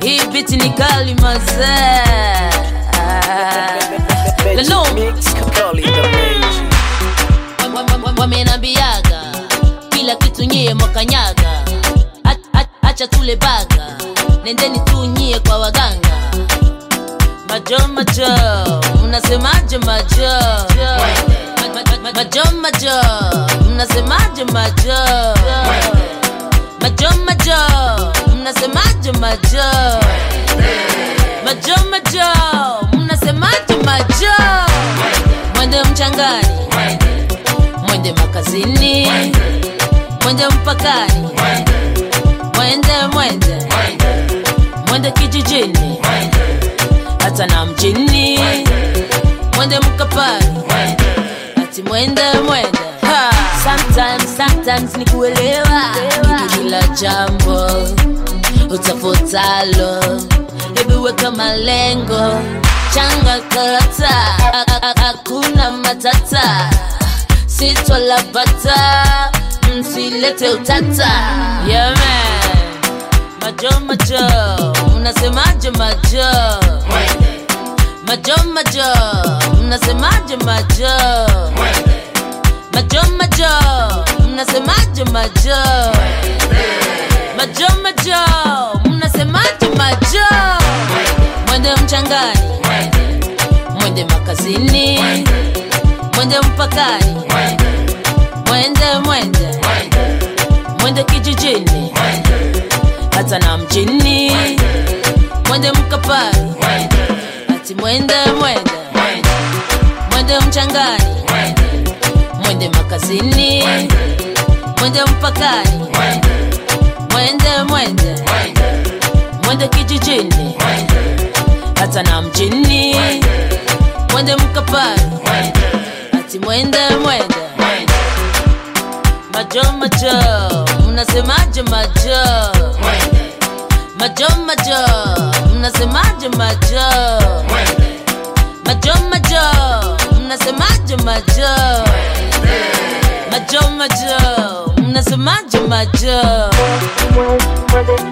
hii biti ni kali mazee Lelo. wamenambiaga kila kitu nyie mwakanyaga A- a- acha tule baga nendeni tu nyie kwa waganga majo majo mnasemaje majo Ma- ma- ma- majo majo mnasemaje majo majo majo mnasemaje majo majo majo mnasemaje majo mwende mchangani mwende makazini mwende mpakani mwende mwende mwende kijijini hata na mjini mwende mkapani ati mwende mwende Ha! sometimes sometimes ni kuelewa Ni kila jambo utafutalo hebu weka malengo changa karata Ha- ha- ha- hakuna matata sitwalapata msilete utata yeah, man. majo majo mnasemaje majo majo majo mnasemaje majo majo majo mnasemaje majo majo majo mnasemaje majo mwende mchangani mwende makazini mwende mpakani mwende mwende mwende kijijini hata na mjini mwende mkapani ati mwende mwende mwende mchangani mwende makazini mwende mpakani mwende mwende mwende kijijini hata na mjini mwende mkapani ati mwende mwende majo majo mnasemaje majo majo majo mnasemaje majo majo majo mnasemaje majo majo majo mnasemaje majo Mwende